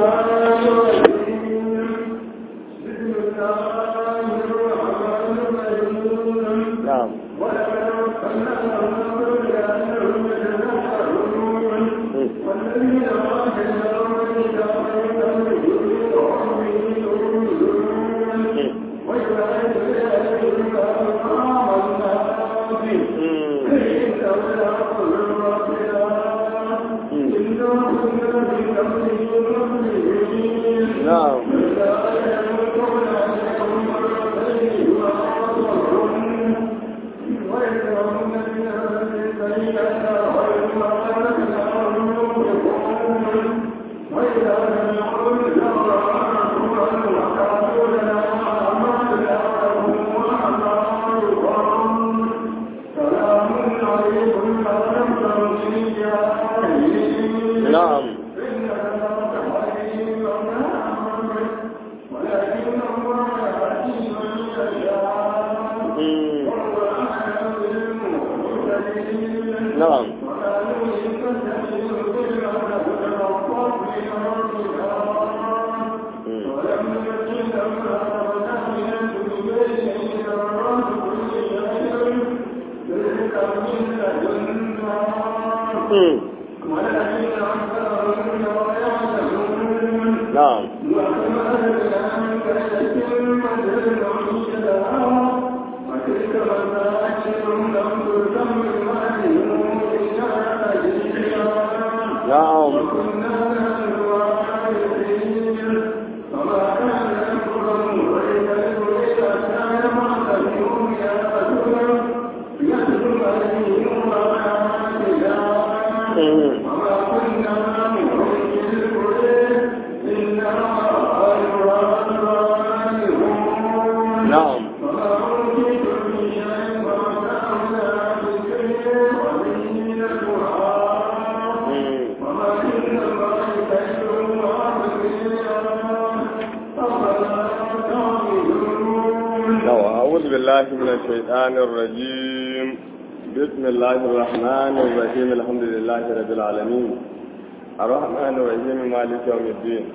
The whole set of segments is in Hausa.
نعم نعم نعم مم. نعم مم. مم. نعم نعم مم. نعم مم. لو أعوذ بالله من الشيطان الرجيم بسم الله الرحمن الرحيم الحمد لله رب العالمين الرحمن الرحيم مالك يوم الدين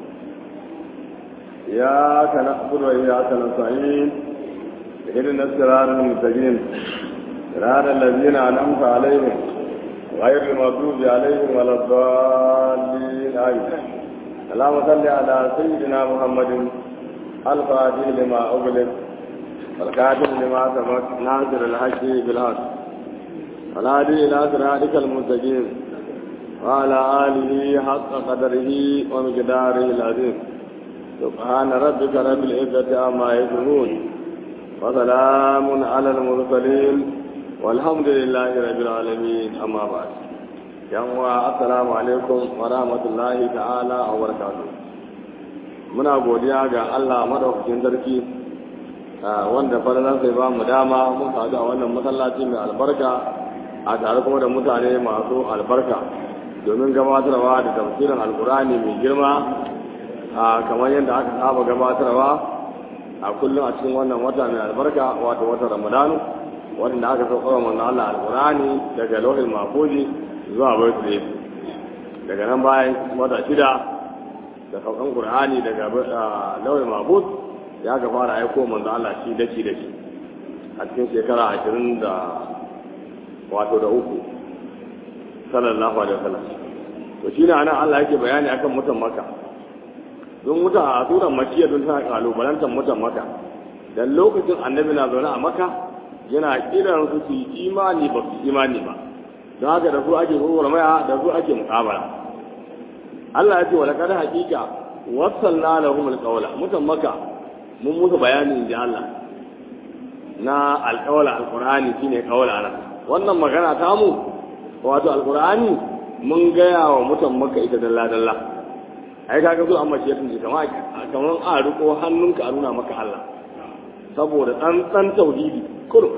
إياك نعبد وإياك نستعين اهدنا الصراط المستقيم صراط الذين أنعمت عليهم غير المغضوب عليهم ولا الضالين آمين اللهم صل على سيدنا محمد الفاتح لما أغلق والكاتب لما سبق ناصر الحق بالحق والهادي إلى صراطك المستقيم وعلى آله حق قدره ومقداره العظيم سبحان ربك رب العزة عما يصفون وسلام على المرسلين والحمد لله رب العالمين أما بعد يوم السلام عليكم ورحمة الله تعالى وبركاته muna godiya ga Allah madaukakin sarki wanda falalan sai ba mu dama mun sadu a wannan masallaci mai albarka a tare kuma da mutane masu albarka domin gabatarwa da tafsirin alkurani mai girma a kamar yadda aka saba gabatarwa a kullum a cikin wannan wata mai albarka wato wata ramadanu wanda aka sauka wa manzo Allah alkurani daga lauhin mafuji zuwa birthday daga nan bayan wata shida da saukan qur'ani daga lauhin mafuz ya ga fara aiko manzo Allah shi daki daki a cikin shekara ashirin da wato da uku sallallahu alaihi wasallam to shine anan Allah yake bayani akan mutan maka don mutan a suran makiya don tana kalubalantar mutan maka dan lokacin annabi na zaune a maka yana kiran su su yi imani ba su imani ba don haka da su ake maya da su ake muƙabala Allah ya ce wala kada hakika wasalna lahum alqawla mutan maka mun musu bayani inji Allah na alqawla alqur'ani shine qawla nan wannan magana ta mu wato alqur'ani mun gaya wa mutan maka ita dalla dalla ai kaga zo amma shi tunji kamar kamar a riko hannunka a nuna maka Allah saboda tsantsan tauhidi kurum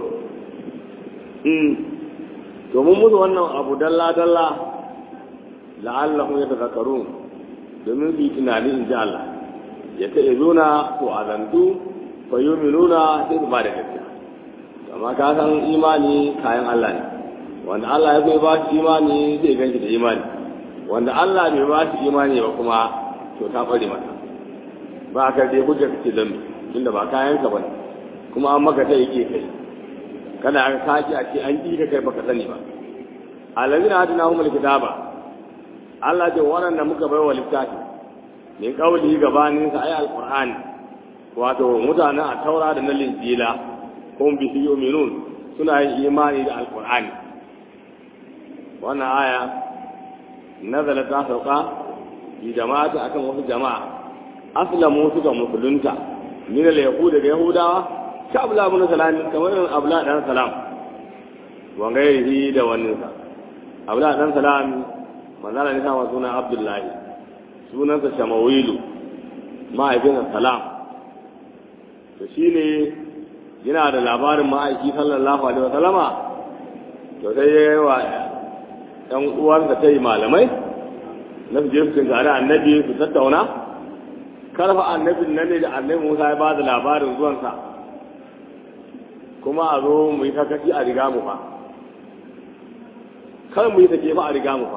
mm to mun musu wannan abu dalla dalla la'allahum yatadhakkarun domin su yi tunani in ji Allah ya ta izuna to azantu fa yuminuna sai su ba da gaskiya amma ka san imani kayan Allah ne wanda Allah ya bai ba shi imani zai ganshi da imani wanda Allah bai ba shi imani ba kuma to to ta ɓare mata ba ka dai hujja kace dan tunda ba kayan ka bane kuma an maka ta yake kai kada an kaji a ce an ƙi ka kai baka sani ba alladhina atinahumul kitaba Allah ce waɗanda muka bai wa littafi min qawli gabanin sa ay alqur'ani wato mutanen a taura da na linjila hum bi yu'minun suna yin imani da alqur'ani wannan aya nazala ta sauka bi jama'ati akan wasu jama'a aslamu suka musulunta min al-yahud da yahudawa ka abla ibn salam kamar abla dan salam wa gairihi da wannan sa abla dan salam manzala ne sama suna abdullahi sunansa shamawilu ma'aikin salam to shine yana da labarin ma'aiki sallallahu alaihi wasallama to sai ya yi wa ɗan uwansa ta yi malamai na su je su tunkari annabi su tattauna karfa annabin nan ne da annabi musa ya ba da labarin zuwansa kuma a zo mu yi kakashi a riga mu fa kar mu yi take ba a riga mu fa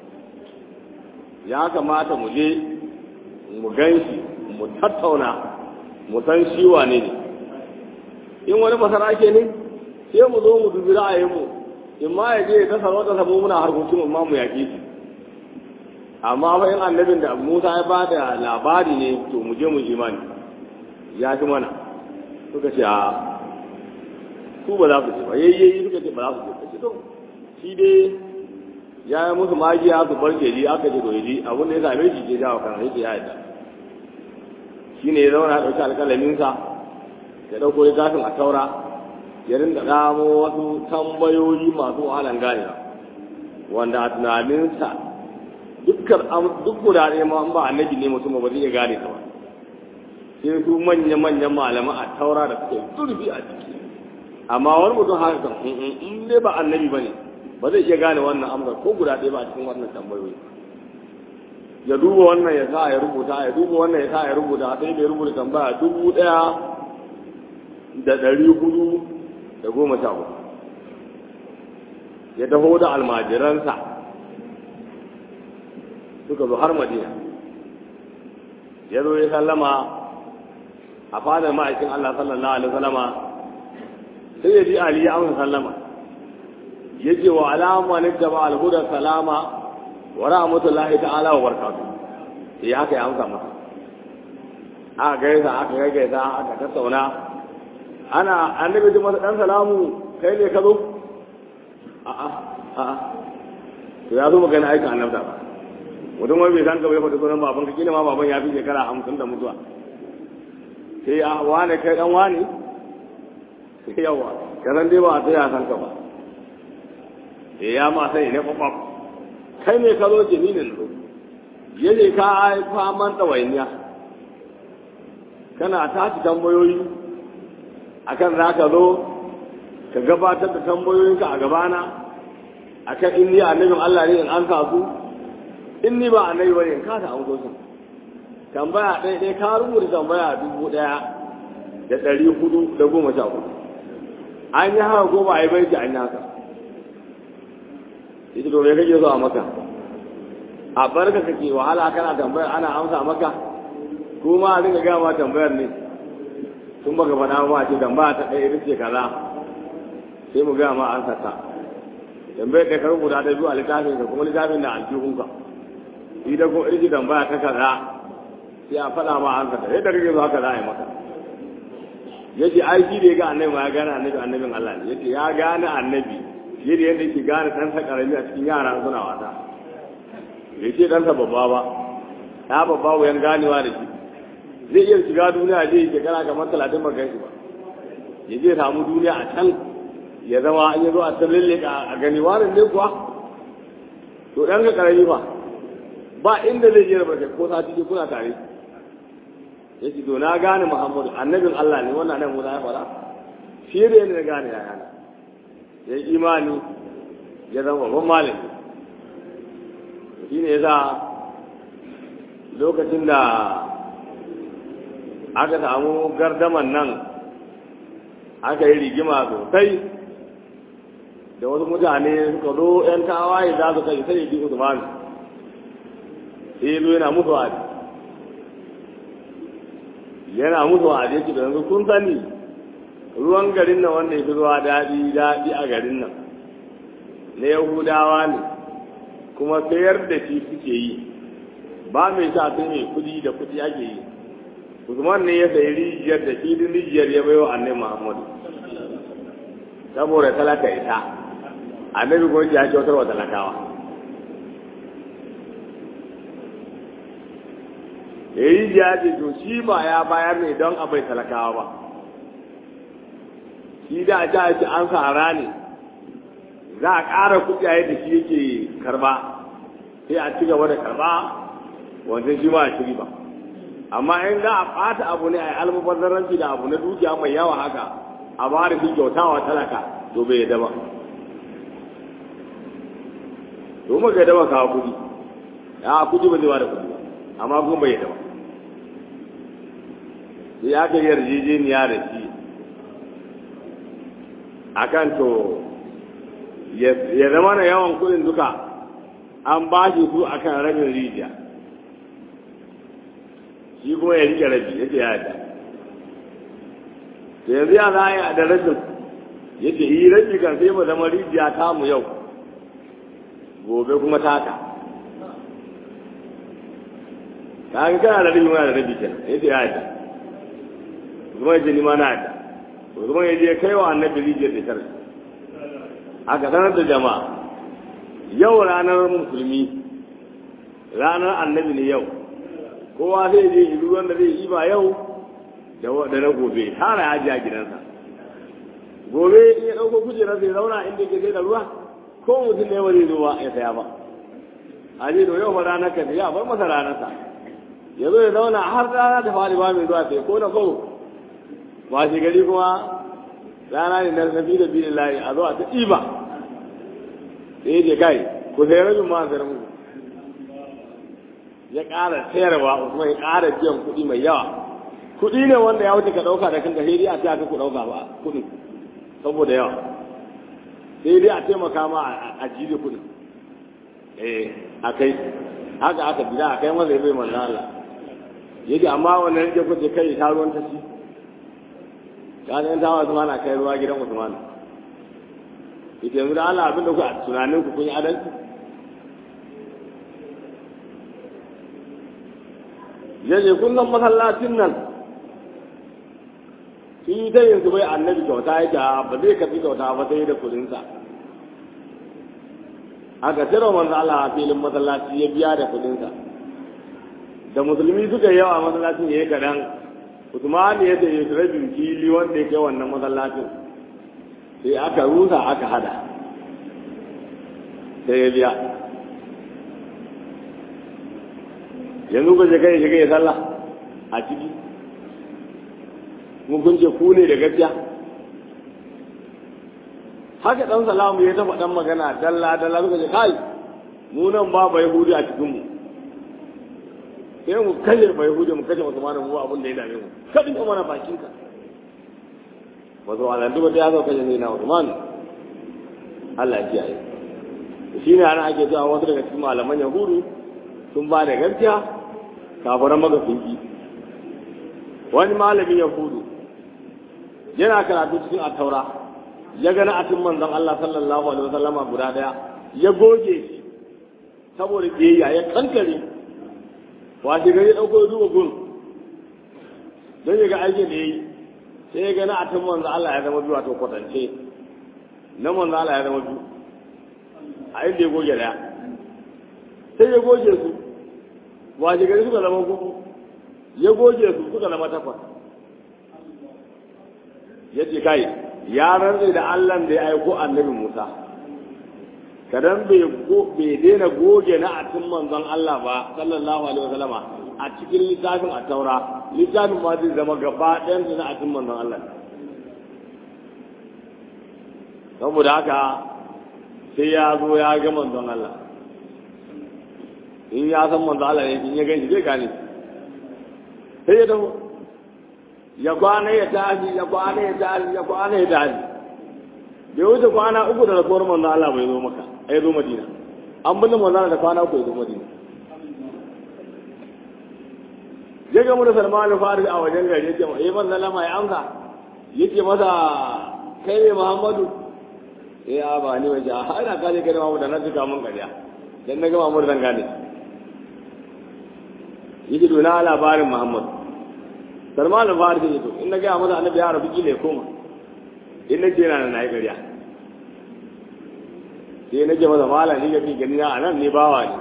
ya kamata mu je mu gan shi mu tattauna mu san shi wane ne in wani masarake ne sai mu zo mu dubi ra'ayinmu in ma ya je ta sarauta sabo muna harkokin amma mu yaƙi shi amma fa in annabin da Musa ya ba da labari ne to mu je mu imani ya fi mana suka ce a su ba za ku ce ba yayyayi suka ce ba za ku ce ba to shi dai ya yi musu magiya su bar keji aka ce doji abin da ya same shi ke jawo kan yake ya yadda shi ne ya zauna ya ɗauki alƙalaminsa ya ɗauko littafin a taura ya rinda ɗamo wasu tambayoyi masu wahalan ganewa wanda a tunaninsa dukkan duk guda ɗaya ma ba annabi ne mutum ba zai iya gane ta ba sai su manya-manyan malaman a taura da suke zurfi a ciki amma wani mutum haka kan in dai ba annabi ba ne ba zai iya gane wannan amsar ko guda ɗaya ba a cikin wannan tambayoyi ya duba wannan ya sa ya rubuta ya duba wannan ya sa ya rubuta sai da ya rubuta tambaya dubu ɗaya da ɗari hudu da goma sha hudu ya taho da almajiransa suka zo har madina ya zo ya sallama a fadar ma'aikin Allah sallallahu alaihi wasallama sai ya ji Ali ya amsa sallama ya ce wa alama ne da ba alhuda salama wa rahmatullahi ta'ala wa barakatuh sai haka ya amsa masa aka gaisa aka gaisa aka tattauna ana annabi ji masa dan salamu kai ne ka zo a'a a'a to ya zo magana aikin annabta ba mutum wani bai san ka bai faɗi sunan baban ka kila ma baban ya fi shekara hamsin da mutuwa sai a wane kai dan wane sai yawa ka san dai ba a tsaya san ka ba eh ya ma sai ne kwakwaf kai ne ka zo jiminin zo yaje ka haifa man ɗawainiya kana tashi tambayoyi akan za ka zo ka gabatar da tambayoyinka a gabana akan in ni annabin Allah ne in an sa su in ni ba annabi bane in ka ta amso su tambaya ɗaya ɗaya ka rubuta tambaya dubu ɗaya da ɗari hudu da goma sha hudu an yi haka ko ba a yi bai an yi haka ita to me kake so a maka a barka kake wahala kana tambaya ana amsa maka ko ma a dinga gaya ma tambayar ne tun baka faɗa ba ce tambaya ta ɗaya ita ce kaza sai mu gaya ma an saka tambayar da ka rubuta ta biyu a littafin ka kuma littafin da aljihunka idan ko irji tambaya ta kaza sai a faɗa ma an saka yadda kake zo haka za a yi maka yace ai shi da ya ga annabi ma ya gane annabi annabin Allah ne yace ya gane annabi fiye da yadda yake gane ɗansa ƙarami a cikin yara suna wasa bai ce ɗansa babba ba ya babba wuyan ganewa da shi zai iya shiga duniya zai yi shekara kamar talatin ba gan shi ba ya je samu duniya a can ya zama an yi zo a can lalle a gani warin ne kuwa to ɗan ka ƙarami ba ba inda zai je da barkai ko sati ke kuna tare ya ce to na gane muhammadu annabin allah ne wannan nan musa ya faɗa fiye da yadda na gane ya yana ya yi imani ya zama babban malami shi ne ya sa lokacin da aka samu gardaman nan aka yi rigima sosai da wasu mutane suka zo 'yan tawaye za su kai sai bi usman sai zo yana musu wa'adi yana musu a yake da yanzu kun sani ruwan garin nan wanda ya fi ruwa daɗi daɗi a garin nan na yahudawa ne kuma sayar da shi suke yi ba mai sha sai mai kudi da kudi ake yi usman ne ya sayi rijiyar da shi din rijiyar ya baiwa annabi muhammadu saboda talaka ita annabi ko ya kyautar wa talakawa ya yi rijiya ce to shi ba ya bayar ne don abai talakawa ba shi da a ci an sara ne za a ƙara kuɗaye da shi yake karba sai a ci gaba da karba wanda shi ma a shiri ba amma in za a ɓata abu ne a yi almubazzaranci da abu na dukiya mai yawa haka a ba da shi kyautawa talaka to bai yadda ba to mu ga yadda ba kawo kuɗi ya kuɗi ba zai ba da kuɗi ba amma kuma bai yadda ba sai aka yi yarjejeniya da shi akan to ya zama na yawan kuɗin duka an ba shi su akan rabin rijiya shi kuma ya rike rabi ya ce ya yadda to yanzu ya za a yi a da rabin ya ce yi rabi kan sai mu zama rijiya ta mu yau gobe kuma taka ka ga kana da rabi mana da rabi kenan ya ce ya yadda kuma ya ce ni ma na yadda kuma ya je kai wa annabi rijiyar da sharri aka sanar da jama'a yau ranar musulmi ranar annabi ne yau kowa zai je ilu wanda zai yi ba yau da na gobe tara ya ji a gidansa gobe in ya ɗauko kujerar zai zauna inda ke sai da ruwa ko mutum ne ba zai zo ba ya saya ba a je yau fa ranar ka ya bar masa ranarsa ya zo ya zauna har rana ta fari ba mai zuwa sai ko na kawo ba shi gari kuma rana ne na nabi da biyu layi a zo a ta ɗiba sai ya je kai ku sai rabin ma sayar muku ya ƙara sayarwa kuma ya ƙara biyan kuɗi mai yawa kuɗi ne wanda ya wuce ka ɗauka da kanka sai dai a ce aka ku ɗauka ba kuɗin saboda yawa sai dai a taimaka ma a ji da kuɗin eh a kai haka aka gida a kai masa ya bai manzan Allah yake amma wannan rike kuce kai ta ruwan ta ci ya ne ta Usman a kai ruwa gidan Usman ita yanzu da Allah abin da ku a tunanin ku kun yi adalci yaje kullum masallacin nan sun yi ta yin su bai annabi kyauta yake ba zai kafi kyauta ba sai da kudinsa aka cire manzo Allah a filin masallaci ya biya da kudinsa da musulmi suka yawa masallacin yayi kadan Usman ya ce ya rabin fili wanda ya kai wannan masallacin sai aka rusa aka hada sai ya biya yanzu ba je kai shiga ya sallah a ciki mun kun ce ku ne da gaskiya haka dan salamu ya tafa dan magana dalla dalla suka ce kai mu nan ba bai hudi a cikin mu sai mu kalle bai hudi mu kace Usman mu abin da ya dame mu kadin ka mana bakin ka wato alan duba da ya zo kaje ne na Usman Allah ya kiyaye shine ana ake cewa wasu daga cikin malaman yahudu sun ba da gaskiya kafiran maka sun ki wani malamin yahudu yana karatu cikin attaura ya gana a cikin manzon Allah sallallahu alaihi wasallama guda daya ya goge shi saboda biyayya ya kankare washe gari dauko duba gun don ya ga aikin da yayi sai ya gana a cikin manzon Allah ya zama biyu to kwatance na manzon Allah ya zama biyu a inda ya goge daya sai ya goge su washe gari suka zama gugu ya goge su suka zama takwas ya ce kai ya rantse da Allah da ya aiko annabi Musa kadan bai bai daina goge na atin manzon Allah ba sallallahu alaihi wasallama a cikin littafin a taura littafin ma zai zama gaba ɗayan na atin manzon Allah saboda haka sai ya zo ya ga manzon Allah in ya san manzon Allah ne in ya gani zai gane sai ya dawo ya kwana ya tashi ya kwana ya tashi ya kwana ya tashi bai wuce kwana uku da rasuwar manzo Allah bai zo maka ai zo Madina an binne manzo Allah da kwana uku ya zo Madina ya gamu da salman faris a wajen gari yake eh man sallama ya amsa yake masa kai ne muhammadu eh a ba ni waje a ina kaje kai muhammadu da na tuka mun kariya dan na ga muhammadu zan gane yake to na labarin muhammadu salman faris yake to in na ga masa annabi ya rabu kile koma in na je na na yi kariya sai na ce masa malam ni ga fi gani na anan ne bawa ne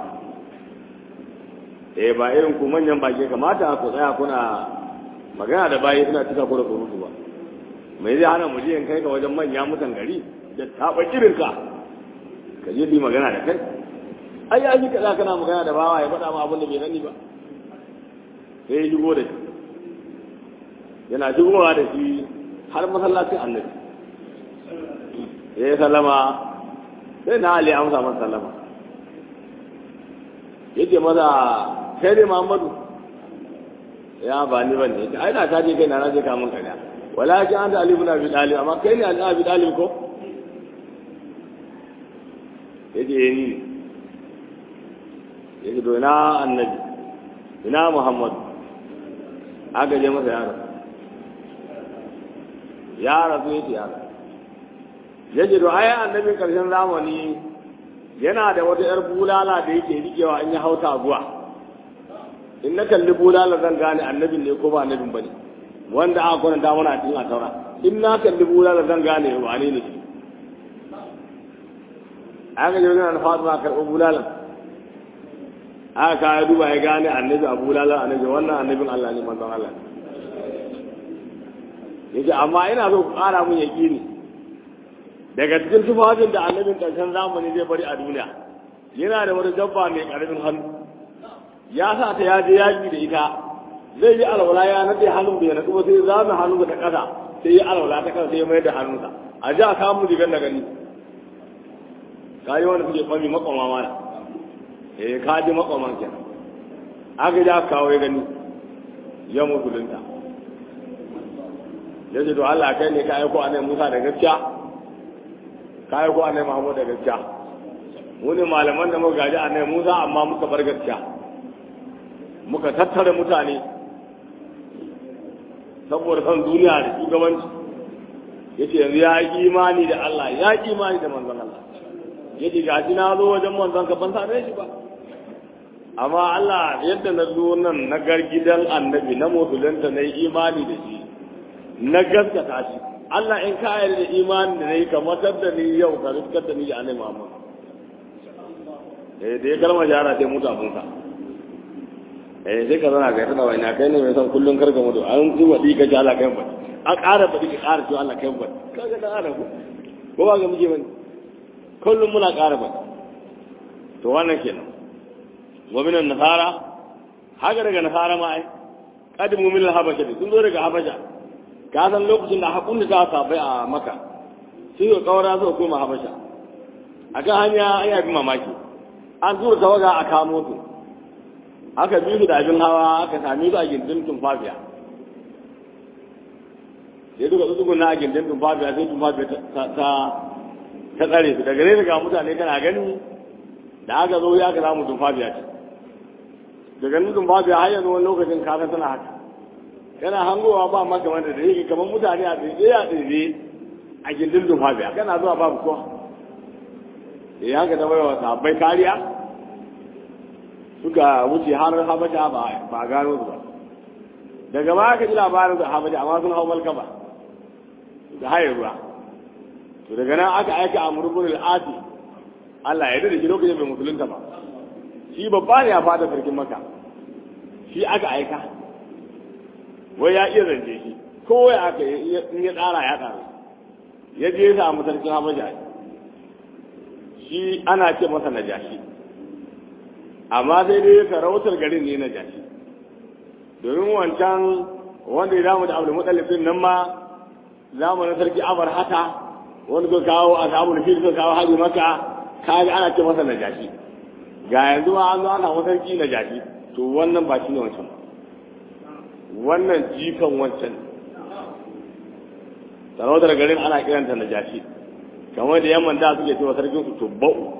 eh ba irin ku manyan baki kamata ku tsaya kuna magana da bayi suna cika ku da surutu ba mai zai hana mu je in kai ka wajen manya mutan gari da taba irin ka ka je bi magana da kai ai ya ji kaza kana magana da bawa ya faɗa ma abin da bai sani ba sai ya shigo da shi yana shigowa da shi har masallacin annabi ya sallama sai na ali amsa masa sallama yake maza kai ne Muhammadu ya ba ni bane yace ai na ta je kai na na je ka mun kariya walakin anta ali ibn abi talib amma kai ne ali abi talib ko yace ni yace to ina annabi ina Muhammad aka je masa yaro ya rasu yace yaro yace to ai annabin karshen zamani yana da wata ‘yar bulala da yake rikewa in ya hauta guwa in na kalli bulala zan gane annabin ne ko ba annabin ba ne wanda aka kwananta mana a cikin a taura in na kalli bulala zan gane ba ne ne shi aka je wajen fatima karɓi bulala aka kawo duba ya gane annabi a bulala annabi wannan annabin Allah ne manzon Allah yace amma ina so ku ƙara mun yaƙini daga cikin tufafin da annabin ƙarshen zamani zai bari a duniya yana da wani dabba mai ƙarfin hannu ya sa ta yaje yaƙi da ita zai yi alwala ya nade hannun bai naɗu ba sai zame hannun ta ƙasa sai yi alwala ta ƙasa sai ya mayar da hannunsa a ji a samu rigar da gani ka yi wanda suke ɓami makwama mana eh ka ji makwaman kenan aka ja kawo ya gani ya musulunta ya ce to Allah kai ne ka aiko annabi Musa da gaskiya ka aiko annabi Muhammad da gaskiya mu ne malaman da muka gaji annabi Musa amma muka bar gaskiya muka tattara mutane saboda son duniya da shugabanci yace yanzu ya yi imani da Allah ya yi imani da manzon Allah yace ga shi na zo wajen manzon ka ban same shi ba amma Allah yadda na zo nan na gargidan annabi na musulunta na yi imani da shi na gaskata shi Allah in ka yarda da imani da nayi ka matar da ni yau ka riskar da ni da annabi Muhammad eh da ya kalma jara sai mutu abun ka eh sai ka zana ga tana wai na kai ne mai san kullun karka mutu an ji wadi ka ji Allah kai ba a ƙara badi ka ƙara cewa Allah kai ba kaga dan adam ko ba ga muje bane kullum muna ƙara badi to wannan kenan wa minan nasara haka daga nasara ma ai kadimu min al-habasha sun zo daga habasha ka san lokacin da hakun da ta sabai a maka sai ga kawara su koma habasha a kan hanya an yabi mamaki an tura tawaga a kamo su aka bi su da abin hawa aka sami su a gindin tumfafiya sai duka su na a gindin tumfafiya sai tumfafiya ta ta tsare su daga nesa ga mutane kana gani da aka zo ya ka samu tumfafiya ce daga nan tumfafiya har yanzu wani lokacin kasan tana haka kana hangowa ba maka wanda da yake kamar mutane a tsaye a tsaye a gindin dufafiya kana zuwa babu kowa da ya haka ta baiwa sahabbai kariya suka wuce har habasha ba gano su ba daga ba aka ji labarin da habasha amma sun hau malka ba da haye ruwa to daga nan aka aika a murbin al'asi Allah ya da shi lokacin bai musulunta ba shi babba ne a fada sarkin maka shi aka aika wai ya iya zance shi ko ya aka in ya tsara ya tsara ya je ya samu sarkin habasha shi ana ce masa najashi amma sai dai sarautar garin ne najashi domin wancan wanda ya damu da abu mutsalifin nan ma zamanin sarki abar hata wanda suka kawo a sabon fil suka kawo haji maka kaga ana ce masa najashi ga yanzu ma an zo ana wani sarki najashi to wannan ba shi ne wancan wannan jikan wancan sarautar garin ana kiranta najashi kamar da yamman da suke cewa sarkin su tubba'u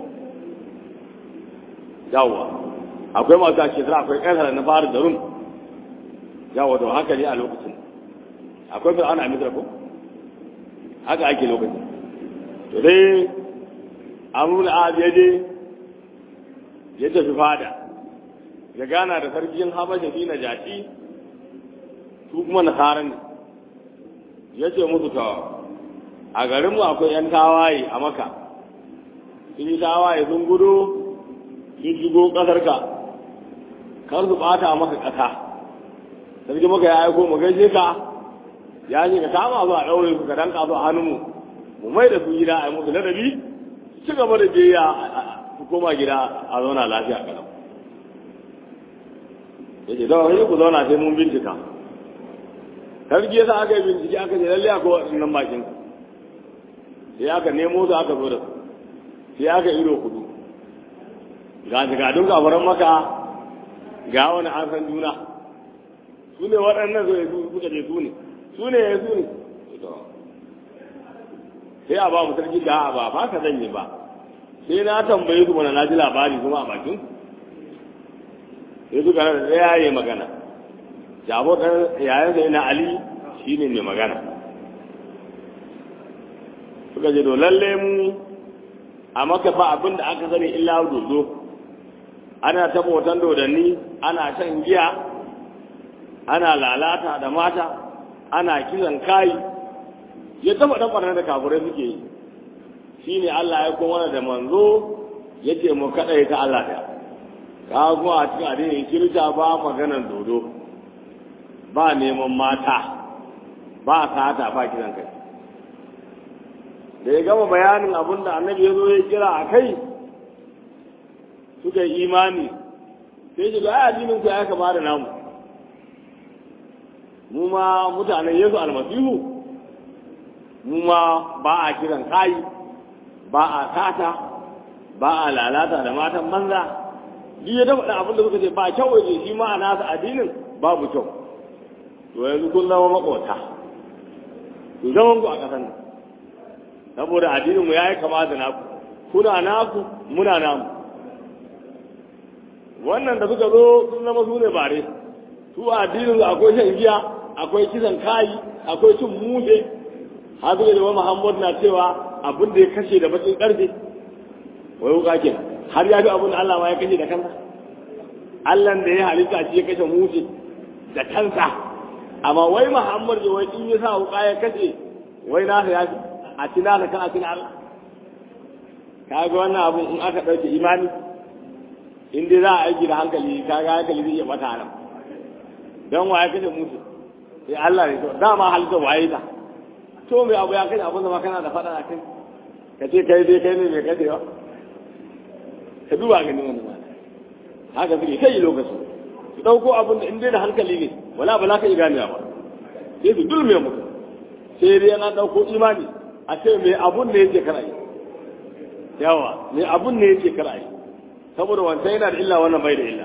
yawwa akwai masu ake sara akwai ƙasar na fara da rum yawa da haka ne a lokacin akwai fir'auna a misra ko haka ake lokacin to dai amrul az ya je ya tafi fada ya gana da sarkin habasha shi na jashi su kuma nasara ne ya ce musu tawa a garinmu akwai 'yan tawaye a maka sun yi tawaye sun gudu sun shigo ƙasarka kar su ɓata maka ƙasa sarki maka ya aiko mu gaishe ka ya ce ka kama su a ɗaure su ka danka su a hannunmu mu mai da su gida a yi musu ladabi ci gaba da biya su koma gida a zauna lafiya kalau ya ce dawa sai ku zauna sai mun bincika sarki yasa aka yi bincike aka ce lalle akwai waɗannan bakin sai aka nemo su aka zo da su sai aka ido kudu ga jigadun kafaran maka ga wani an san juna su ne waɗannan zo su suka ce su ne su ne ya su ne sai a ba mu sarki ga ba ba ka zanye ba sai na tambaye su mana na ji labari kuma a bakin sai suka da ɗaya ya magana jabo ɗan yayin sai na ali shi ne mai magana suka ce to lalle mu a maka ba abin da aka sani illa dodo ana taɓa hoton dodanni ana shan giya ana lalata da mata ana kisan kayi ya taɓa ɗan ɓarnar da kafurai suke yi shi ne Allah ya kuma da manzo ya ce mu kaɗai ta Allah ɗaya ka kuma a cikin addinin kirista ba maganar dodo ba neman mata ba sata ba kiran kai da ya gama bayanin abin da annabi ya zo ya kira a kai suka yi imani sai shi ga ai addinin ku ya kama da namu mu ma mutanen yesu almasihu mu ma ba a kiran kai ba a sata ba a lalata da matan banza duk ya dafa abin da suka ce ba kyau waje shi ma a nasa addinin babu kyau to yanzu kun zama makota ku zaman ku a ƙasar nan saboda addinin mu yayi kama da naku kuna naku muna namu wannan da suka zo sun zama su ne bare su addinin akwai shan giya akwai kisan kayi akwai cin mushe har suka zama muhammad na cewa abin da ya kashe da bakin karfe wai wuka ke har ya fi abin da allah ma ya kashe da kansa allah da ya halitta shi ya kashe mushe da kansa amma wai muhammad da wai in ya sa wuka ya kashe wai nasa ya fi a tina da kan a tina allah kaga wannan abun in aka ɗauke imani in dai za a aiki da hankali kaga hankali zai iya bata nan don waye kashe musu sai Allah ne to dama halitta waye ta to mai abu ya kashe abin da ma kana da faɗa a kai ka ce kai dai kai ne mai kashewa ka duba gani wani ma haka suke kai lokaci su ɗauko abin da in dai da hankali ne wala ba za ka iya ganewa ba sai su dulme mutum sai dai yana ɗauko imani a ce mai abun ne yake kara yi yawa mai abun ne yake kara yi saboda wancan yana da illa wannan bai da illa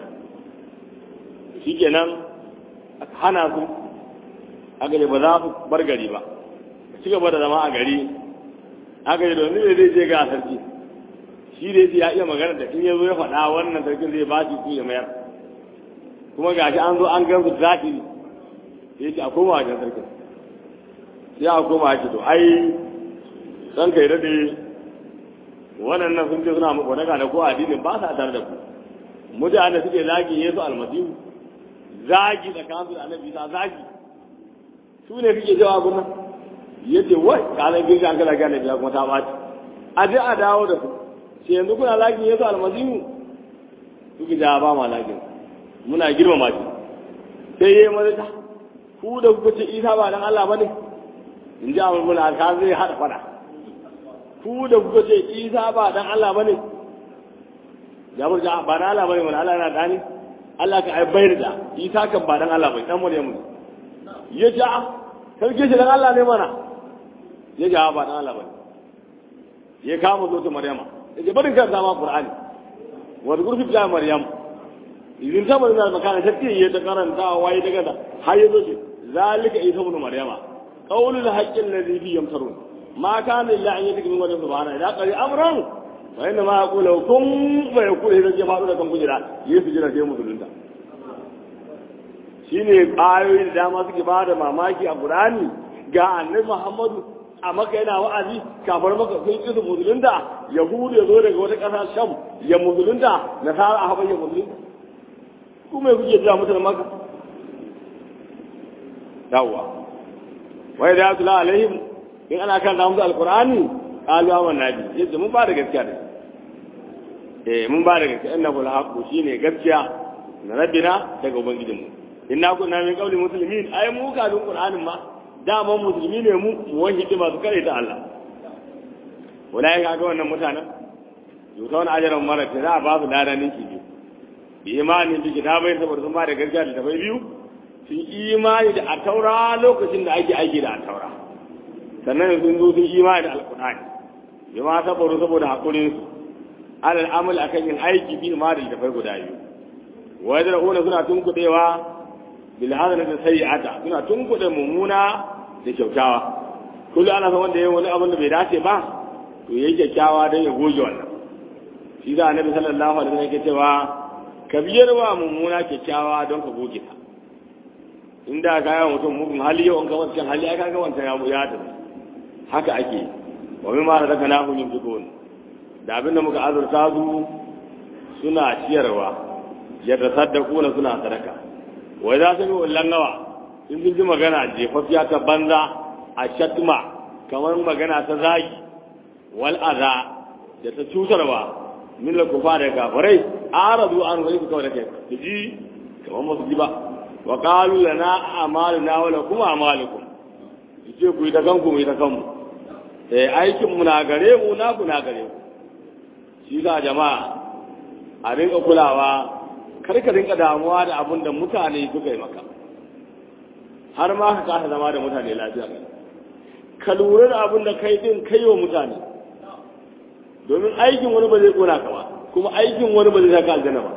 shikenan aka hana su aka ce ba za su bar gari ba ci gaba da zama a gari aka ce domin ne zai je ga sarki shi da ya iya magana da in ya zo ya faɗa wannan sarkin zai ba shi su ya mayar kuma gashi an zo an gansu zaɓi sai ce a koma wajen sarkin sai a koma shi to ai dan kai daɗe waɗannan sun ce suna muku daga da ko addinin ba sa tare da ku mutane suke zagi yesu almasihu zagi da kansu da annabi isa zagi su ne suke jawa guna yace wai kalan girga an kala gane biya kuma ta baci a je a dawo da su sai yanzu kuna zagin yesu almasihu suke jawa ba ma zagin muna girmama shi sai yayi mazata ku da kuka ce isa ba dan Allah bane in ji amur muna ka zai hada fada ku da kuka ce isa ba dan Allah bane jabir ja ba dan Allah bane wala Allah yana dani Allah ka ai bayar da isa kan ba dan Allah bai dan Maryamu ya ja sarki shi dan Allah ne mana ya ja ba dan Allah bane ya kama zo ta Maryama ya ce barin karanta ma Qur'ani wa zkur fi Maryam idan ta bari da makana ta ya ta karanta wai daga da har yazo ce zalika isa ibn Maryama qawlul haqqi alladhi fi yamtarun ما كان إلا أن يتك من وجه سبحانه إذا قال أمرا فإنما يقول له كن فيقول إذا جماعة لكم كجرا يسجل في مسلم shine ayoyi da dama suke ba da mamaki a Qur'ani ga annabi Muhammadu a maka yana wa'azi kafar maka sun ƙi su musulunta yahudu ya zo daga wata ƙasa sham ya musulunta nasara a haɓar ya musulunta kuma ya kuke jira mutane maka yawwa wai da yatula alaihim in ana kan da musu alqur'ani qalu amanna bi yace mun ba da gaskiya da eh mun ba da gaskiya innahu alhaqu shine gaskiya na rabbina daga ubangijinmu inna kunna min qawli muslimin ai mu ka dun qur'anin ma daman musulmi ne mu mu wahidi masu kare ta Allah wallahi ga wannan mutanen yuta wani ajaran mara ta za a ba su lada ninki biyu bi imanin bi kitabai saboda sun ba da gaskiya da tabai biyu sun imani da a taura lokacin da ake aiki da a taura sannan sun zo sun imani da alkur'ani bi ma saboda saboda hakurin su alal amal akan yin aiki bi ma da tafai guda biyu wa yadra'una suna tunkudewa bil hasanati sayyi'ata suna tunkude mummuna da kyautawa kullu ana san wanda yayin wani abin da bai dace ba to yayi kyakkyawa dan ya goge wannan shi da annabi sallallahu alaihi wasallam yake cewa ka biyar wa mummuna kyakkyawa don ka goge ta inda ga yawan mutum mugun hali yau an ga wancan hali aka ga wancan ya ya tafi haka ake wa min ma razaka lahu min tukun da abinda muka azurta su suna ciyarwa ya tasaddaquna suna sadaka wai za su yi wallan nawa in sun ji magana jefafiya ta banza a shatma kamar magana ta zagi wal aza da ta cutarwa min la kufa da kafirai aradu an wani su kawai da kai su ji kamar masu ji ba wa qalu lana a'maluna wa lakum a'malukum yace ku yi ta kanku mu yi ta kanmu eh aikin mu na gare mu na ku na gare ku shi ga jama'a a rinka kulawa kar ka rinka damuwa da abin da mutane suka yi maka har ma ka kasa zama da mutane lafiya ka lura da abin da kai din kai wa mutane domin aikin wani ba zai kona ka ba kuma aikin wani ba zai saka aljanna ba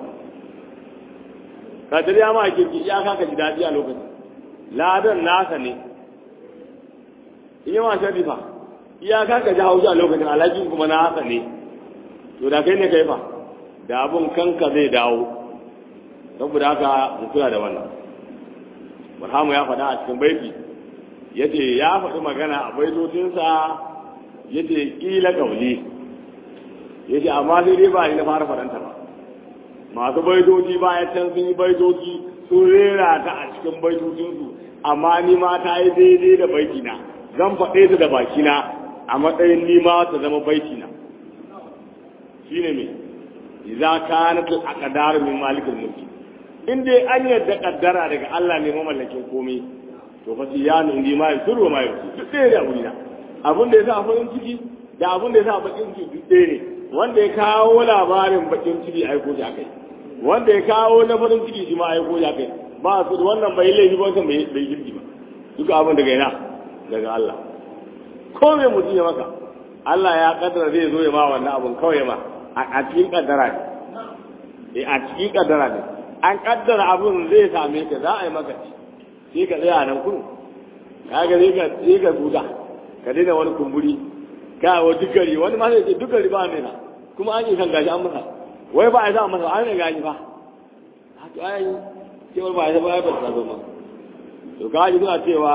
ka tare ya ma kirki ya ka ji daɗi a lokacin ladan nasa ne in yi ma shari fa iyaka ka ji haushi a lokacin alhakin kuma nasa ne to da kai ne kai fa da abun kanka zai dawo saboda haka mu kula da wannan Barhamu ya faɗa a cikin baiti yace ya faɗi magana a baitotinsa yace kila kauli yace amma sai dai ba ni na fara faɗanta ba masu baitoci bayan can sun yi baitoci sun rera ta a cikin baitocinsu amma ni ma ta yi daidai da baitina zan faɗe ta da bakina a matsayin ni ma ta zama baitina shine me idza kanat al-aqdar min malik al-mulk in dai an yadda kaddara daga Allah ne mamallakin komai to fa siyanu indi ma yusur wa ma yusur duk ɗaya da abuna abun da yasa farin ciki da abun da yasa bakin ciki duk ɗaya ne wanda ya kawo labarin bakin ciki aiko shi akai wanda ya kawo na farin ciki shi ma aiko shi akai ba su wannan bai laifi ba wancan bai bai girki ba duka abin daga ina daga Allah ko me mutum ya maka Allah ya kaddara zai zo ya ma wannan abun kawai ma a cikin kaddara ne a cikin kaddara ne an kaddara abun zai same ka za a yi maka sai ka tsaya nan kun kaga sai ka sai ka guda ka daina wani kumburi ka wa dukari wani ma sai ce dukari ba ne na kuma an yi san gashi an masa wai ba a sa masa an yi gashi ba to ai cewar ba a sa ba ya ba ta zo ma to kaji suna cewa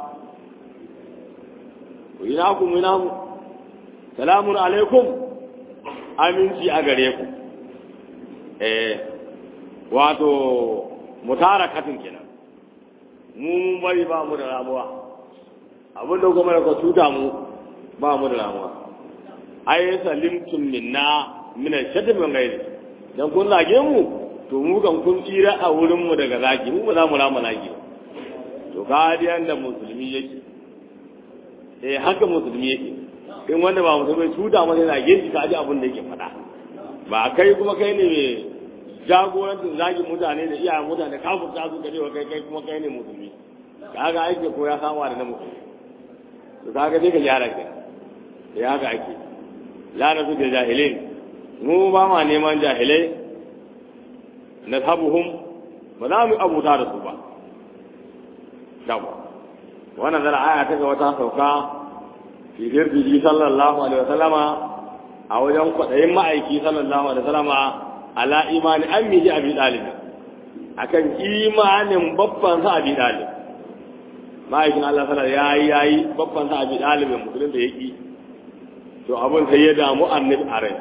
ku yi naku mu yi namu salamun alaikum aminci a gare ku eh wato mutara katin kenan mu mun bari ba mu da ramuwa abin da kuma ka tuta mu ba mu da ramuwa ai salimtum minna min ash-shadd min ghairi dan kun zage mu to mu kan kun tsira a wurin mu daga zagi mu ba za mu rama zagi ba to ka da musulmi yake eh haka musulmi yake in wanda ba musulmi tuta masa yana geji ka ji abin da yake faɗa ba kai kuma kai ne mai jagorancin zagin mutane da iyayen mutane kafin ta su karewa kai kai kuma kai ne musulmi kaga ake ko ya kama da na musulmi to kaga dai ka gyara ka ya haka ake la na da jahilin mu ba ma neman jahilai na sabuhum ba za mu abuta da su ba dawa wannan zara aya ta ga wata sauka fi dirbi sallallahu alaihi wasallama a wajen kwaɗayin ma'aiki sallallahu alaihi wasallama ala imani ammihi abi talib akan imanin babban sa abi dalib ma'aikin Allah sallallahu ya yi ya yi babban sa abi dalibin musulun da yaki to abin sai ya damu annabi a rai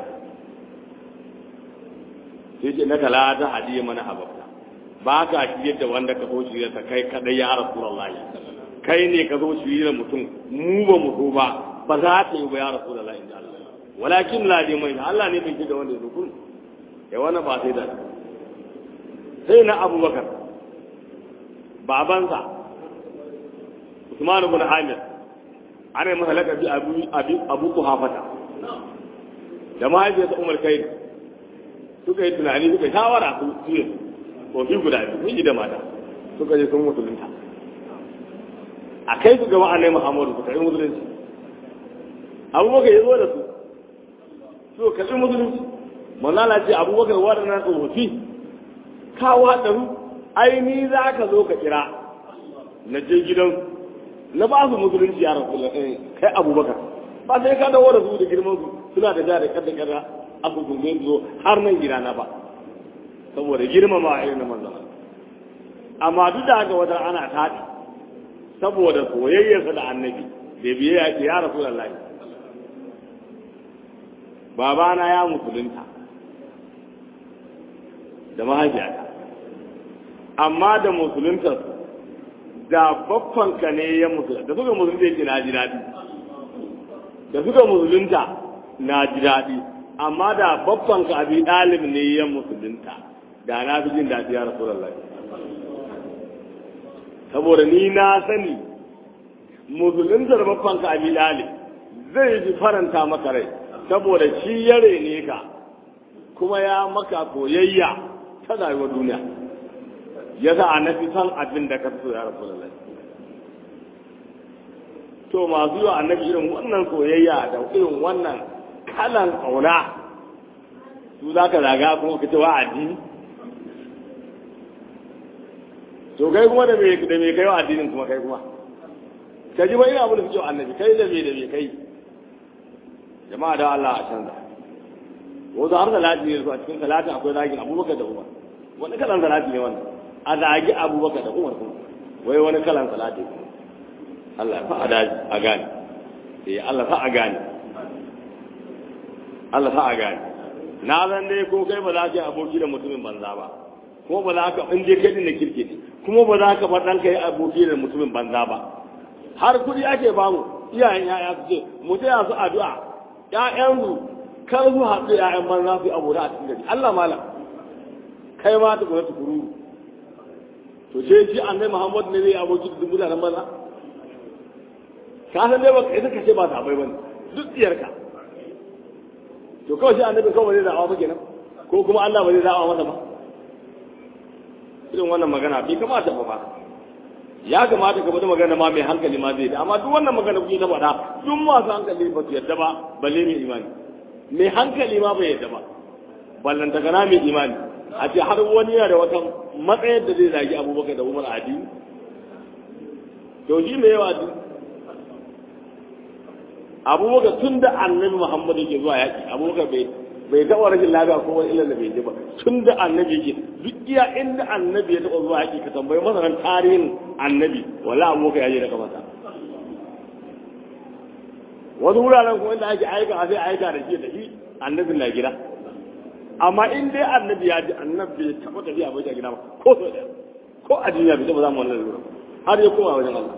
sai ce na kala ta hadiye mana hababta ba ka shi yadda wanda ka so shi ta kai kadai ya rasulullahi kai ne ka zo shi da mutum mu ba mu so ba ba za ta yi ba ya rasulullahi inda Allah walakin la dai mai Allah ne bai da wanda ya kun ya wani ba sai da sai na abubakar babansa Usman ibn Amir ana yi masa lakabi abu abu abu kuhafata da mahaifiyarsa Umar kai suka yi tunani suka yi shawara su su kofi guda biyu miji da mata suka je sun musulunta a kai su gaba annabi Muhammadu suka yi musulunci abubakar ya zo da su so karɓi musulunci manzala ce abubakar waɗannan tsofaffi kawo haɗaru ai ni za ka zo ka kira na je gidan na ba su musulunci ya rasu kai abubakar ba sai ka dawo da su da girman su suna da ja da kada kada a kusurme su zo har nan gida na ba saboda girmama a irin na manzana amma duk da haka wata ana taɗi saboda soyayyarsa da annabi da biyayya ce ya rasu lallahi babana ya musulunta da mahaifiyata amma da musulunta da baffanka ne ya musulunta da suka musulunta yake na ji daɗi da suka musulunta na ji daɗi amma da baffanka abi ɗalib ne ya musulunta da na fi jin daɗi ya rasu lallai saboda ni na sani musuluntar baffanka abi ɗalib zai fi faranta maka rai saboda shi ya rene ka kuma ya maka koyayya ta rayuwar duniya ya sa a nafi san abin da ka so ya rasu da to masu yi wa annabi irin wannan soyayya da irin wannan kalan ƙauna su za ka zaga kuma ka ce wa addini to kai kuma da me da me kai wa addinin kuma kai kuma ka ji ba ina abin da suke wa annabi kai da me da me kai jama'a da Allah a canza wasu har salati ne a cikin salati akwai zagin abubakar da umar wani kalan salati ne wannan a zagi abubakar da umar kuma wai wani kalan salati Allah fa a daji a gane eh Allah fa a gane Allah fa a gane na zan dai ko kai ba za ka yi aboki da mutumin banza ba kuma ba za ka in je kai din da kirki ne kuma ba za ka bar ɗanka yi aboki da mutumin banza ba har kuɗi ake bamu iyayen yaya su ce mu taya su addu'a ƴaƴansu kar su haɗu ƴaƴan banza su yi abu da a cikin gari Allah malam kai ma ta kuma tukuru to ce shi annabi Muhammad ne zai aboki da dubu da banza ka san dai ba kai ka ce ba ta bai bane duk tsiyarka to kawai shi annabi kawai zai da'awa ba kenan ko kuma Allah ba zai da'awa masa ba irin wannan magana bai kamata ba ba ya kamata ka bada magana ma mai hankali ma zai da amma duk wannan magana kuke ta faɗa duk masu hankali ba su yadda ba balle mai imani mai hankali ma bai yadda ba ballan ta gana mai imani a ce har wani yana da wata matsayar da zai zagi abubakar da umar adi to shi mai yawa adi abubakar tun da annabi muhammad yake zuwa yaƙi abubakar bai bai taɓa rashin lafiya ko wani illar da bai ji ba tun da annabi yake duk iya inda annabi ya taɓa zuwa yaƙi ka tambayi masanan tarihin annabi wala abubakar ya je da kamata wasu wuraren kuma inda ake aika a sai aika da shi da shi annabin na gida amma in dai annabi ya ji annabi ya taɓa tafiya bai gida ba ko so ɗaya ko a duniya bai taɓa zama wannan lura har ya koma wajen Allah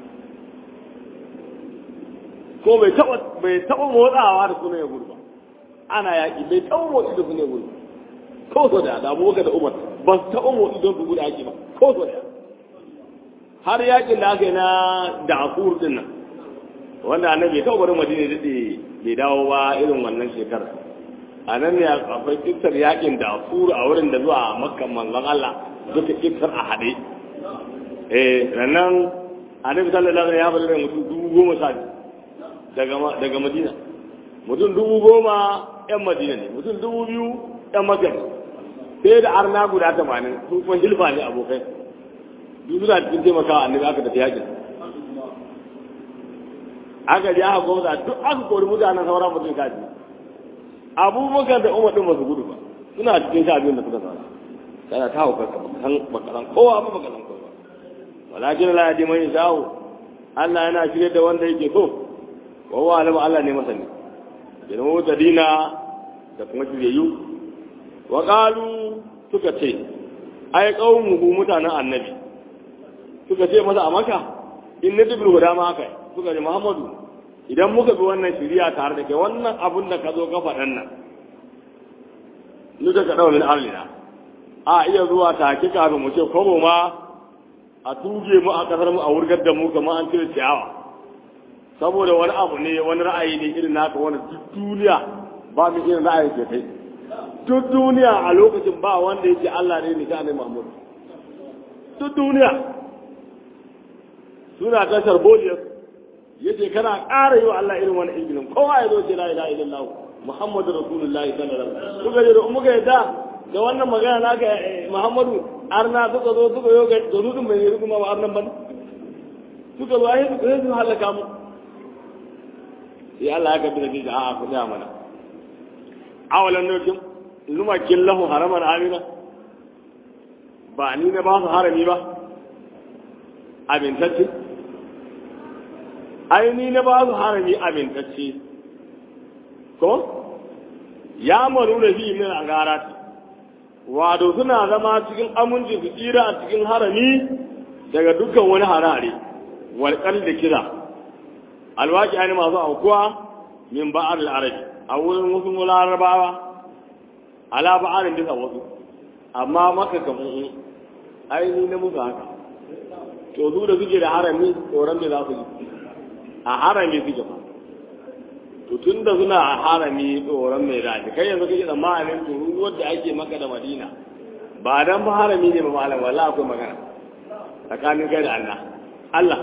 ko bai taɓa bai taɓa motsawa da sunan ya gudu ba ana yaƙi bai taɓa motsi da sunan ya gudu ko so da da abubakar da umar ba su taɓa motsi don su gudu yaƙi ba ko so da har yaƙin da aka yi na da'afur din nan wanda annabi ya taɓa barin madina daɗe bai dawo ba irin wannan shekarar a nan ne akwai kisar yakin da furu a wurin da zuwa makkan manzon Allah duka kisar a haɗe eh rannan annabi sallallahu alaihi wasallam ya bari mutum dubu goma sha daga daga Madina mutum dubu goma yan Madina ne mutum dubu biyu yan Makka ne sai da arna guda tamanin su kuma hilfa ne abokai duk suna cikin taimakawa annabi aka tafi yakin aka ji aka gwamza duk aka kori mutanen sauran mutum kaji abubakar da umar din ba su gudu ba suna cikin sha biyun da suka samu kana ta hauka ka bakan bakaran kowa ba bakaran kowa walakin la yadi man yasau Allah yana shirye da wanda yake so wa huwa alim Allah ne masani yana wata dina da kuma shiryayyu wa qalu suka ce ai qaumuhu mutanen annabi suka ce masa a maka in na dubul huda ma haka suka ce muhammadu idan muka bi wannan shiriya tare da kai wannan abun da ka zo ka faɗan nan nuka ka ɗau min arlina a iya zuwa take kafin mu ce kwabo ma a tuge mu a ƙasar mu a wurgar da mu kamar an cire ciyawa saboda wani abu ne wani ra'ayi ne irin naka wani duk duniya ba mu irin ra'ayi ke kai duk duniya a lokacin ba wanda yake Allah ne ne ta ne Muhammad duk duniya suna ta sharboliyar yace kana ƙara yi wa Allah irin wani ingilin kowa ya zo ce la ilaha illallah Muhammadu Rasulullahi sallallahu alaihi wasallam suka je da muka yadda da wannan magana naka Muhammadu arna suka zo suka yo ga dudun bai yi kuma ba arnan ban suka zo ai suka zo halaka mu sai Allah ya kaddara ji a'a ku da mana awalan nokin luma killahu haraman amina ba ni na ba su harami ba abintacce ai ni na ba su harami abintacce ko ya maru da fi min a gara wato suna zama cikin aminci su tsira a cikin harami daga dukkan wani harare walƙar da kira alwaki ne masu aukuwa min ba'ar al'arabi a wurin wasu larabawa ala ba'arin bisa wasu amma maka kamun aini na musu haka to su da suke da harami tsoron me za su yi a harami suke ba to tun da suna a harami tsoron mai dace kai yanzu kake tsammanin tururuwar da ake maka da madina ba dan ba harami ne ba malam wallahi akwai magana tsakanin kai da Allah Allah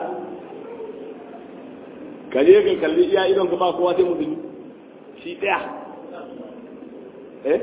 ka je ka kalli iya idon ka ba kowa sai musulmi shi daya eh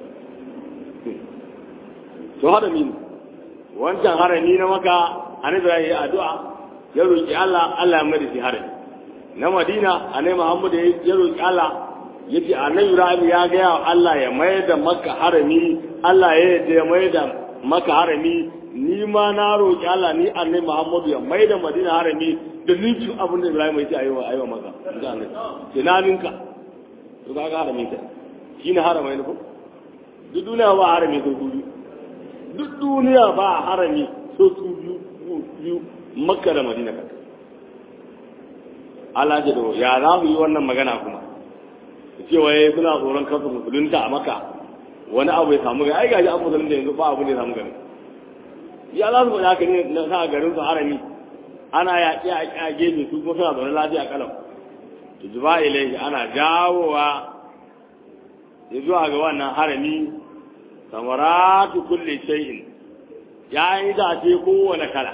to harami ne wancan harami na maka annabi ya yi addu'a ya roki Allah Allah ya mai da shi harami na madina anai muhammad ya roƙi allah ya ce anai ibrahim ya gaya wa allah ya mai da maka harami allah ya yadda ya mai da maka harami ni ma na roƙi allah ni anai muhammad ya mai da madina harami da ninkin abin da ibrahim ya ce ayiwa ayiwa maka ga anai tunaninka to ka ga harami ta shi ne haramai ne ko duk duniya ba harami so biyu duk duniya ba harami so su biyu makka da madina kaka Allah ce da ya za mu yi wannan magana kuma cewa ya suna tsoron kansu musulunta a maka wani abu ya samu gani ai gaji an musulunta yanzu ba abu ne ya samu gani ya za su faɗi haka ne na sa garin su harami ana yaƙi a ƙi a gefe su kuma suna zaune lafiya kalam to zuba ilaihi ana jawowa ya zuwa ga wannan harami samaratu kulli shay'in ya yi da ce kowane kala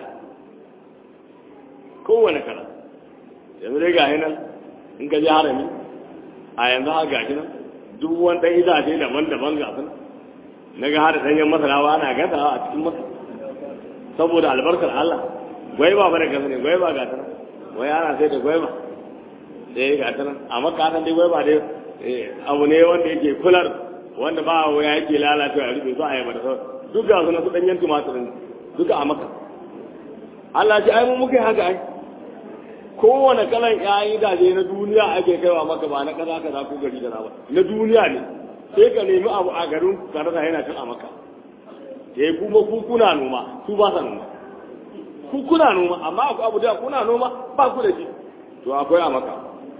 kowane kala yanzu dai ga nan in ka je harami a yanzu ha ga nan duk wani ɗan itace daban-daban ga sun na ga hada ɗanyen masarawa ana gasawa a cikin masa saboda albarkar Allah gwaiba ba da gasa ne gwaiba ga ta wai ana sai da gwaiba sai ga ta nan amma ka san dai gwaiba dai abu ne wanda yake kular wanda ba wa yake lalacewa a rufe su a yaba da sauran duk ga suna su ɗanyen tumatirin duka a maka Allah ce ai mu muka yi haka ai kowane kalan ƴaƴan itace na duniya ake kaiwa maka ba na kaza kaza ko gari kaza ba na duniya ne sai ka nemi abu a garin ka rasa yana cin a maka sai kuma ku kuna noma su ba sa noma ku kuna noma amma akwai abu da kuna noma ba ku da shi to akwai a maka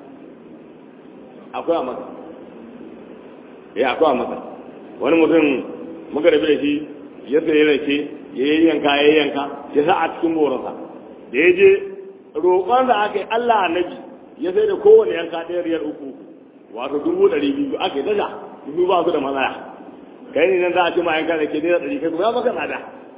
akwai a maka eh akwai a maka wani mutum muka rabu da shi ya sayi rake ya yanka ya yanka ya sa a cikin moransa da ya je roƙon da aka yi Allah annabi ya sai da kowane yanka ɗaya riyar uku wato dubu ɗari biyu aka yi tasha dubu ba su da matsaya kai ne nan za a ce ma yanka da ke naira ɗari kai kuma ya maka tsada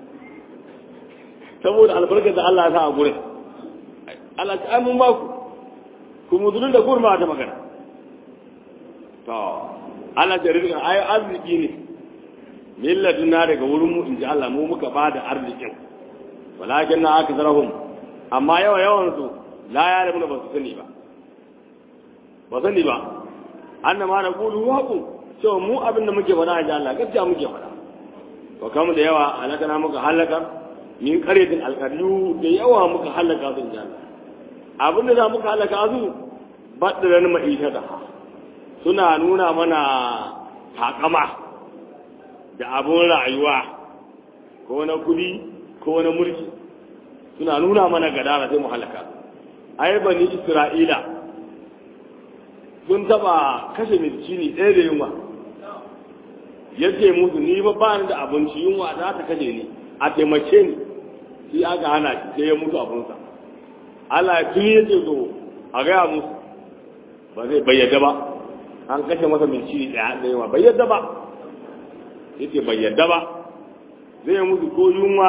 saboda albarkar da Allah ya sa a gurin Allah ta mun ba ku ku muzulun da kurma ta magana to Allah ta rizqa ai arziki ne millatun na daga wurin mu in ji Allah mu muka ba da arzikin walakin na aka zarahum amma yawa yawan su la ya rabu ba su sani ba ba sani ba anna ma naqulu haqu cewa mu abin da muke faɗa ji Allah gaskiya muke faɗa wa kam da yawa halakana muka halaka min qaryatin alqaryu da yawa muka halaka su inda Allah abinda za muka halaka su badran ma'isha da suna nuna mana takama da abun rayuwa ko na kudi ko na mulki suna nuna mana gadara sai mu halaka ai bani isra'ila sun taba kashe miskini ɗaya da yunwa ya ce musu ni ba ba da abinci yunwa za ta kashe ni a taimake ni shi aka hana shi sai ya mutu abinsa Allah ya tuni ya ce zo a gaya musu ba zai bayyada ba an kashe masa miskini ɗaya da yunwa bayyada ba ya ce bayyada ba zai mutu ko yunwa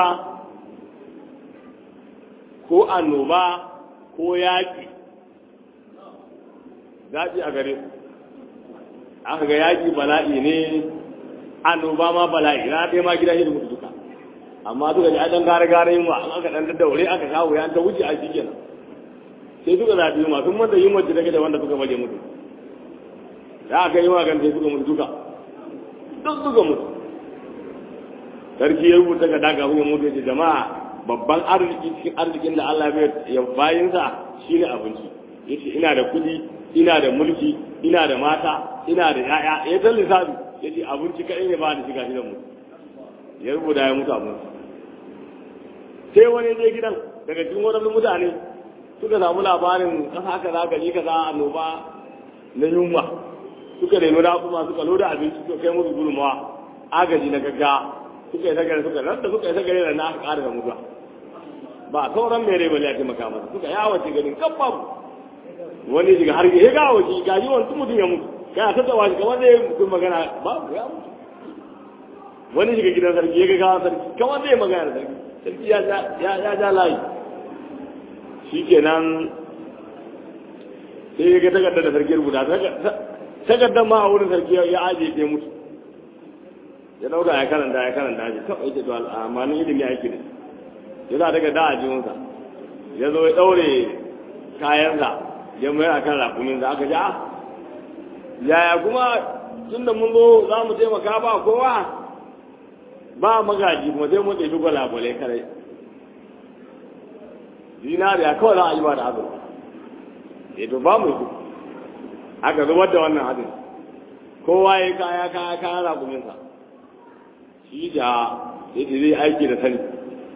ko annoba ko yaƙi zaɓi a gare su aka ga yaƙi bala'i ne annoba ma bala'i na ɗaya ma gida shi da mutu duka amma suka ji adan gare gare yin wa an aka ɗan daddaure aka kawo ya ta wuce a shi kenan sai suka zaɓi yunwa sun manta yunwa da take da wanda suka baje mutu da aka yi magan sai suka mutu duka duk suka mutu sarki ya rubuta ga daga ya mutu ya ce jama'a babban arziki cikin arzikin da Allah ya bayinsa shine abinci yace ina da kudi ina da mulki ina da mata ina da yaya ya san lissafi yace abinci kai ne ba da shiga gidan mu ya rubuta ya mutu abinci sai wani je gidan daga cikin wadannan mutane suka samu labarin kasa kaza gari kaza annoba na yunwa suka reno da kuma suka loda abinci suka kai musu gudunmawa agaji na gaggawa suka yi sagare suka ranta suka yi sagare da na aka ƙara da mutuwa ba sauran mai rai bane a taimaka masa suka yawace ganin kan babu wani shiga har ya ga waje ga yi wani mutum ya mutu kana ta tsawa shi kamar da ya mutum magana babu ya mutu wani shiga gidan sarki ya ga gawa sarki kamar da ya magana da sarki sarki ya ja layi shi kenan sai ya ga takardar da sarki rubuta takardar ma a wurin sarki ya ajiye ta mutu ya dauka ya karanta ya karanta shi kawai ita to al'amanin ilimi ake da ya za daga da a jiwonsa ya zo ya daure kayansa ya mayar a kan rakumin da aka ji a yaya kuma tun da mun zo za mu taimaka ba kowa ba magaji kuma sai mun ɗebi gwalagwalai kare zinariya kawai za a yi ba da azurfa ya to ba mu su aka zubar da wannan hadin kowa ya kaya kaya kaya rakuminsa shi da yadda zai aiki da sani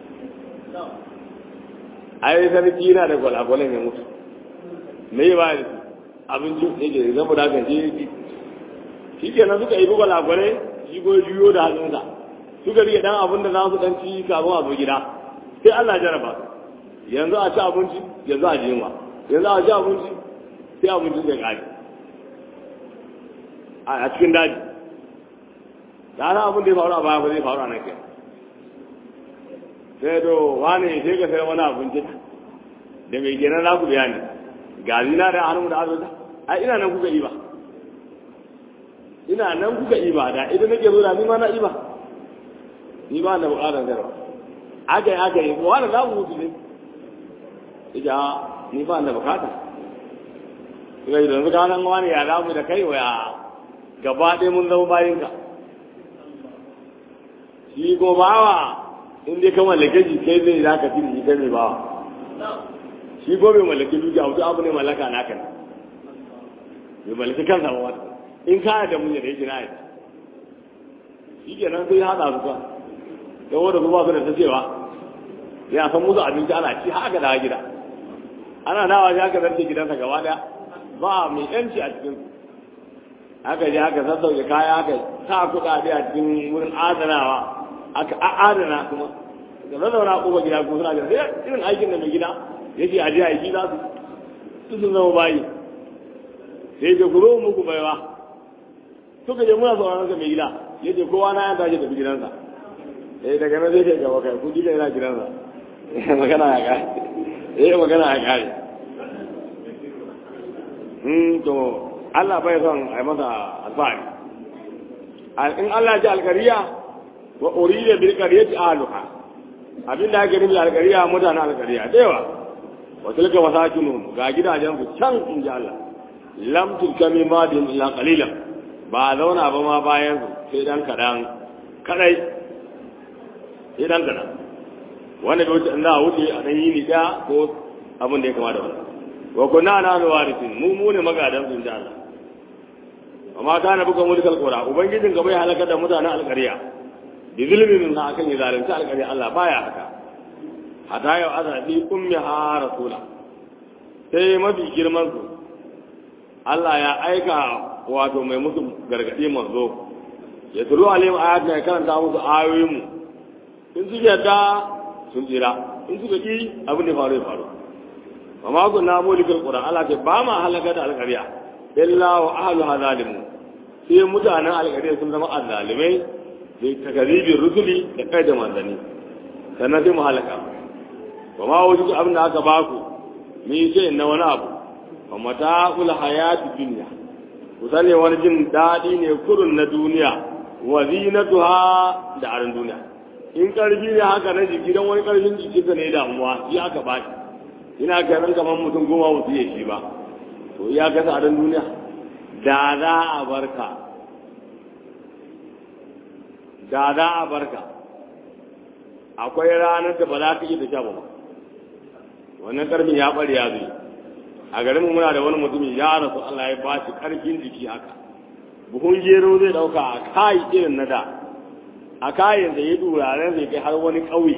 ai sarki yana da gwalagwalai mai mutu me ba da abinci ne ke zama da kan shi shi ke nan suka yi gwalagwalai shi ko juyo da hannunsa suka rike dan abin da za su dan ci kafin a zo gida sai Allah jaraba yanzu a ci abinci yanzu a jinwa yanzu a ci abinci sai abincin zai kare a cikin daji da ana abin da ya faru a baya ba zai faru a nan kai sai to wane sai ka sai wani abinci da mai gina za ku biya ne ga zina da hannun da azuta a ina nan kuka iba ina nan kuka iba da idan nake zo da ni ma na iba ni ba na bukatar zarwa aka yi aka yi wani za mu mutu ne ija ni ba na bukata suka yi da yanzu ka nan wani ya damu da kai wa gaba ɗaya mun zama bayinka shi ko bawa in dai ka mallake shi kai zai za ka fi shi kai mai bawa shi ko bai mallaki dukiya wasu abu ne mallaka naka ne bai mallaki kansa ba wata in ka da mun yadda yake na yadda shi ke nan sai haɗa su kan yawo da su ba su da ta cewa ya san musu abinci ana ci haka da gida ana nawa shi haka zarce gidansa gaba daya ba mai yanci a cikin haka je haka sassauke kaya haka sa kuɗaɗe a cikin wurin adanawa aka adana kuma da zazzauna a ƙofa gida kuma suna jira sai irin aikin da mai gida yake a je aiki za su su sun zama bayi sai ke kuro muku baiwa suka je muna sauraron ka mai gida yace kowa na ya tashi tafi gidansa eh daga nan zai kai gaba kai ku gida yana gidansa magana ya kare eh magana ya kare hmm to Allah bai son a yi masa alfahari in Allah ji alkariya wa urida bil qaryati ahluha abinda ake nufi alkariya mutanen alkariya da yawa wa tilka wasakinu ga gidajen su can in ji Allah lam tilkami madin illa qalilan ba zauna ba ma bayan su sai dan kadan kadai sai dan kana wanda bai wuce in za a wuce a dan yini da ko abin da ya kama da wannan wa kunna na warisin mu mu ne magadan sun da Allah amma ta na buka mulkal qura ubangijin ga bai halaka da mutanen alƙarya bi zulmin na akan yi zalunci alƙarya Allah baya haka hata yau azabi ummi ha rasula sai mafi girman su Allah ya aika wato mai musu gargadi manzo ya tulu alim ayat ya karanta musu ayoyin mu in su yadda sun tsira in suka ki abin da faru ya faru amma kun na mulkal qura Allah ce ba ma halaka da alƙarya illa wa ahluha zalimun sai mutanen alƙarya sun zama azzalimai da takazibin rusuli da kai da manzanni sannan sai mu halaka ba ma wajen abin da aka baku ni ce na wani abu wa mata'ul hayati dunya ku sani wani jin daɗi ne kurun na duniya wa zinatuha da aran duniya in karfi ne haka na jiki dan wani karfin jiki ka ne damuwa shi aka ba shi ina ganin kamar mutum goma mutu ya shi ba to ya gasa aran duniya da za a barka da za a barka akwai ranar da ba za ka iya da sha ba wannan karfin ya bari ya zai a garin muna da wani mutumi ya rasu Allah ya ba shi karfin jiki haka buhun gero zai dauka a kayi irin na da a kayan da ya duraren zai kai har wani ƙauye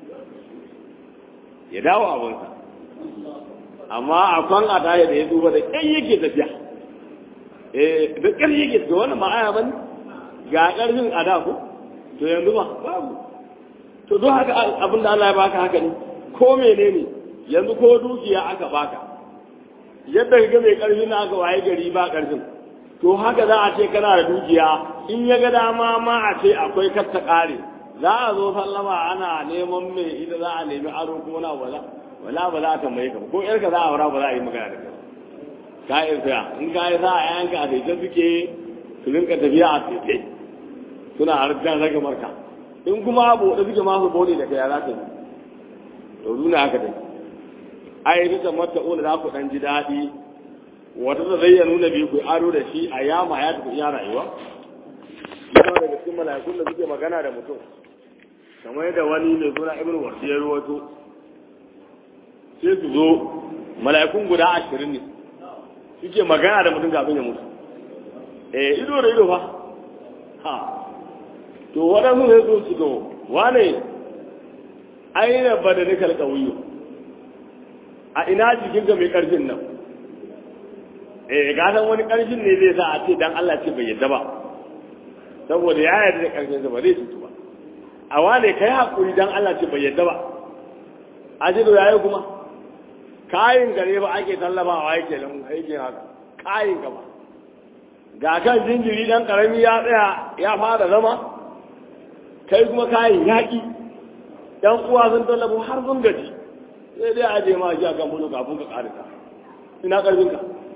ya dawo abinsa amma a kwan a taya da ya duba da ƙyan yake tafiya eh da ƙyan yake tafiya wannan ma'aya ban ga ƙarfin a da ko to yanzu ba babu to don haka abin da Allah ya baka haka ne ko menene yanzu ko dukiya aka baka yadda ka ga mai karfi na aka waye gari ba karfin to haka za a ce kana da dukiya in ya ga dama ma a ce akwai katta kare za a zo sallama ana neman mai ita za a nemi aro ko na wala wala ba za a tambaye ka ko yarka za a aura ba za a yi magana da kai ka yi saya in ka yi za a yanka a daidai suke su rinka tafiya a tsaye suna harkar rage marka in kuma abu da suke masu bone da kai ya za ta yi to nuna haka dai ai bisa mata ula za ku dan ji daɗi wata da zai nuna biyu ku aro da shi a yama ya tafi iya rayuwa yana daga cikin mala'ikun da suke magana da mutum kamar yadda wani mai suna ibn wardi ya ruwato sai su zo mala'ikun guda ashirin ne suke magana da mutum kafin ya mutu eh ido da ido fa ha to waɗansu sai su su to wane aina badanikal qawiyu a ina jikinka mai ƙarfin nan eh ga san wani ƙarfin ne zai sa a ce dan Allah ce bai yadda ba saboda ya yarda da ƙarfin sa ba zai cutu ba a wane kai hakuri dan Allah ce bai yadda ba a ce to yayi kuma kayin gare ba ake tallafawa yake nan aikin haka kayin gaba ga kan jinjiri dan karami ya tsaya ya fara zama kai kuma kayin yaƙi yan uwa sun tallafo har sun gaji sai dai a je ma shi a kan bulu kafin ka karika ina karfinka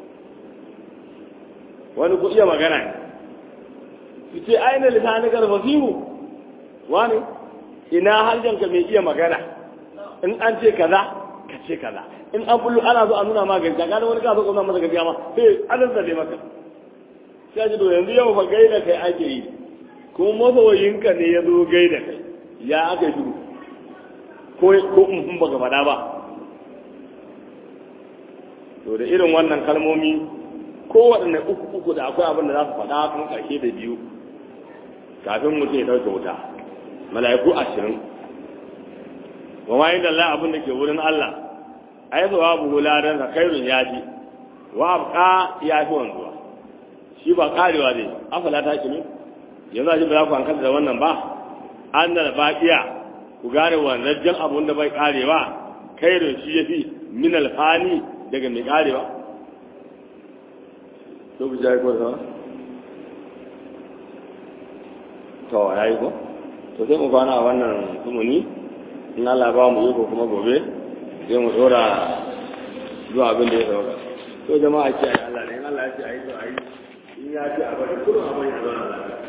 wani ku iya magana ne su ce aina lisani karfasihu wani ina harjanka mai iya magana in an ce kaza ka ce kaza in an bulu ana zo a nuna ma gajiya gane wani kaso kuma masa gajiya ma sai an zabe maka sai a ji to yanzu yau fa gaida kai ake yi kuma masoyinka ne ya zo gaida kai ya aka shiru ko ko in ba ga faɗa ba to da irin wannan kalmomi ko waɗanne uku uku da akwai abin da za su faɗa kuma ƙarshe da biyu kafin mutum ya ɗauke wuta mala'iku ashirin wa ma inda Allah abin da ke wurin Allah ai zawabu huladan sa kairun ya ji wa abqa ya fi wanzuwa shi ba karewa zai afala ta kinu yanzu a ji ba za ku hankali da wannan ba an da baƙiya ku gane wanzajjen abun da bai karewa kairin shi ya fi min alfani daga mai karewa to ku jayi ko da to ya yi ko to sai mu kwana a wannan sumuni in Allah ba mu iko kuma gobe sai mu dora zuwa abin da ya sauka to jama'a ce ayi Allah ne in Allah ya ce ayi to ayi in ya ce a bari kullum a bari a zauna lafiya